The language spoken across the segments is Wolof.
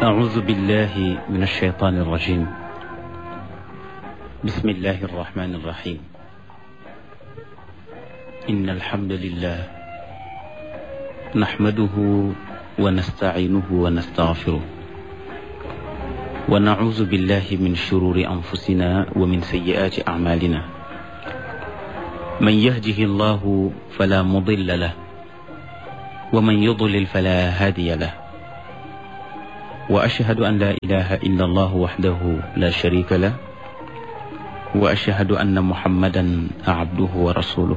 أعوذ بالله من الشيطان الرجيم بسم الله الرحمن الرحيم إن الحمد لله نحمده ونستعينه ونستغفره ونعوذ بالله من شرور أنفسنا ومن سيئات أعمالنا من يهده الله فلا مضل له ومن يضلل فلا هادي له وأشهد أن لا إله إلا الله وحده لا شريك له وأشهد أن محمدا عبده ورسوله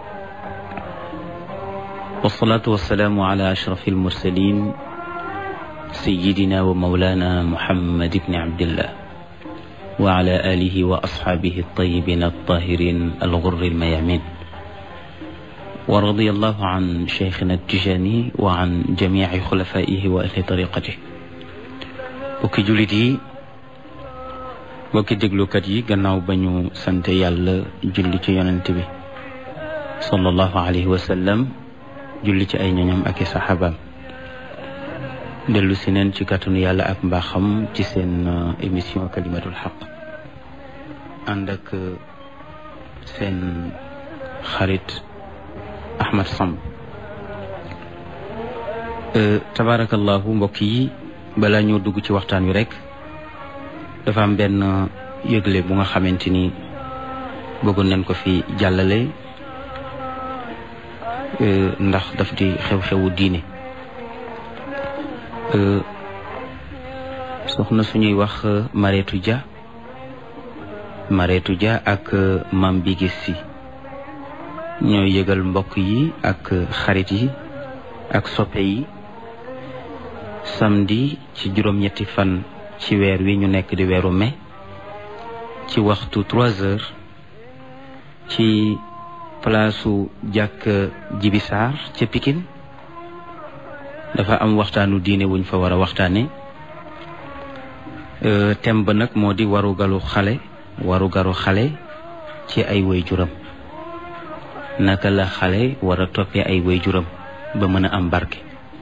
والصلاة والسلام على أشرف المرسلين سيدنا ومولانا محمد بن عبد الله وعلى آله وأصحابه الطيبين الطاهرين الغر الميامين ورضي الله عن شيخنا التجاني وعن جميع خلفائه وأهل طريقته bokki jullit yi bokki déglukat yi gannaaw ba ñu sant yàlla julli ci yonent bi sallallahu alayhi wa sallam julli ci ay ñoñam ak i saxaabaam dellu si neen ci kàttanu yàlla ak mbaaxam ci seen émission kalimatul xaq ànd ak seen xarit Ahmad Samb tabarakallahu mbokk yi balaa ñoo dugg ci waxtaan wi rek dafa am benn yëgle bu nga xamante ni bëggoon nañ ko fi jàllale ndax daf di xew-xewu diine soxna suñuy wax Mareetu Dia Mareetu Dia ak Mam Bigis Si ñooy yëgal mbokk yi ak xarit yi ak soppe yi samedi ci juróom-ñetti fan ci weer wi ñu nekk di weeru mai ci waxtu trois heures ci palaasu jàkk jibisaar ca Pikine dafa am waxtaanu diine wuñ fa war a waxtaane thème ba nag moo di warugalu xale warugaru xale ci ay waajuram naka la xale war a toppee ay waajuram ba mën a am barke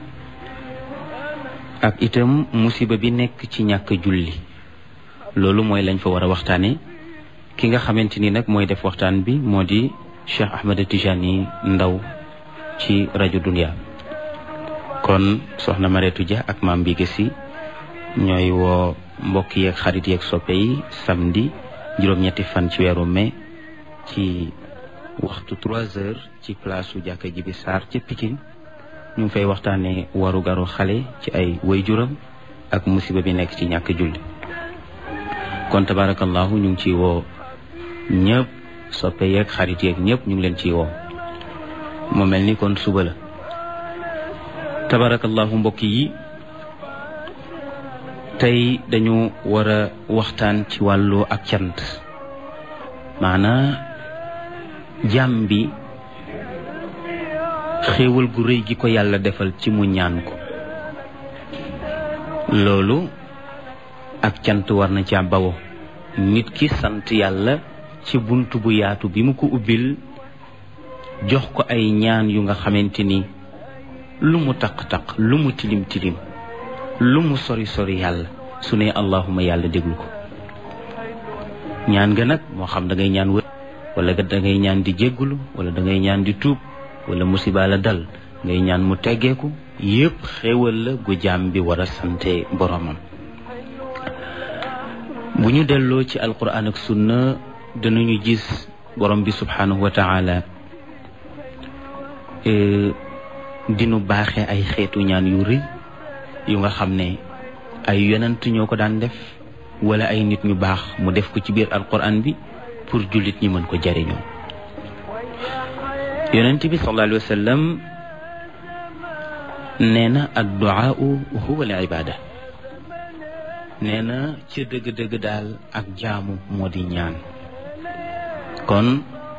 ak itam musiba bi nekk ci ñàkk julli loolu mooy lañ fa war a waxtaane ki nga xamante ni nag mooy def waxtaan bi moo di Cheikh Ahmed Tijani Ndaw ci rajo Dunia kon soxna Mareetu Dia ak maam bi si ñooy woo mbokk yeeg xarit yeeg soppe yi samedi juróom-ñetti fan ci weeru mai ci waxtu trois heures ci place su jàkka ji bi Sarr ca Pikine ñu ngi fay waxtaanee waru garu xale ci ay waajuram ak musiba bi nekk ci ñàkk julli kon tabarakallahu ñu ngi ciy woo ñëpp soppe yeeg xarit yeeg ñëpp ñu ngi leen ciy woo mu mel ni kon suba la tabarakallahu mbokk yi tey dañu war a waxtaan ci wàllu ak cant maanaa jàmm bi xéewal gu rëy gi ko yàlla defal ci mu ñaan ko loolu ak cant war na ca bawo nit ki sant yàlla ci bunt bu yaatu bi mu ko ubbil jox ko ay ñaan yu nga xamante ni lu mu taq-taq lu mu tilim tilim lu mu sori sori yàlla su ne allahuma yàlla déglu ko ñaan nga nag moo xam da ngay ñaan wër wala da ngay ñaan di jéggulu wala da ngay ñaan di tuub wala musiba la dal ngay ñaan mu teggeeku yépp xéewal la gu jaam bi war a sante boromam bu ñu delloo ci alquran ak sunna danañu gis borom bi subhanahu wa taala dinu baaxe ay xeetu ñaan yu rëy yu nga xam ne ay yonent ñoo ko daan def wala ay nit ñu baax mu def ko ci biir alquran bi pour jullit ñi mën ko jariñoo yonent bi sallallahu alayhi wa sallam nee na adduaau huwa al ibada nee na ca dëgg-dëgg daal ak jaamu moo di ñaan kon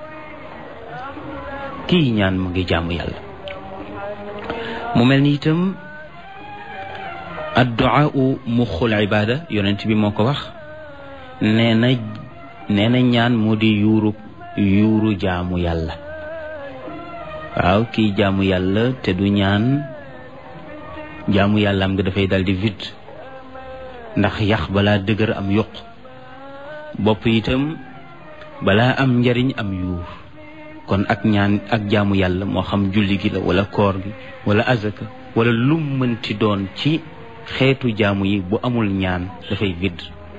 kii ñaan mu ngi jaamu yàlla mu mel ni itam adduaau muxul ibada yonent bi moo ko wax nee na nee na ñaan moo di yuuru yuuru jaamu yàlla waaw kii jaamu yàlla te du ñaan jaamu yàlla am nga dafay dal di vide ndax yax balaa dëgër am yuq bopp itam balaa am njariñ am yuur kon ak ñaan ak jaamu yàlla moo xam julli gi la wala koor gi wala azaka wala lum mënti doon ci xeetu jaamu yi bu amul ñaan dafay vidd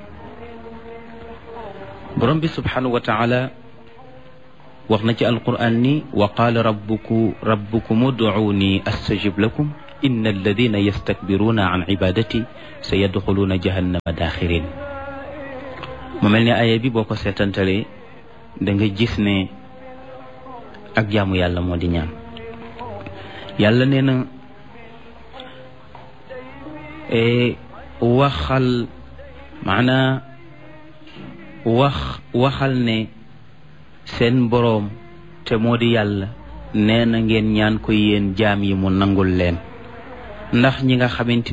borom bi subhanahu wa taala wax na ci alquran ni wa qaala rabbuku rabbukum ud'uuni astajib lakum inna alladina yastakbiruuna an ibadati sa yadxuluuna jahannama daaxirin mu mel ni aaya bi boo ko seetantalee da nga gis ne ak jaamu yàlla moo di ñaan yàlla nee na waxal maanaa wax waxal ne seen boroom te moo di yàlla nee na ngeen ñaan ko yéen jaam yi mu nangul leen ndax ñi nga xamante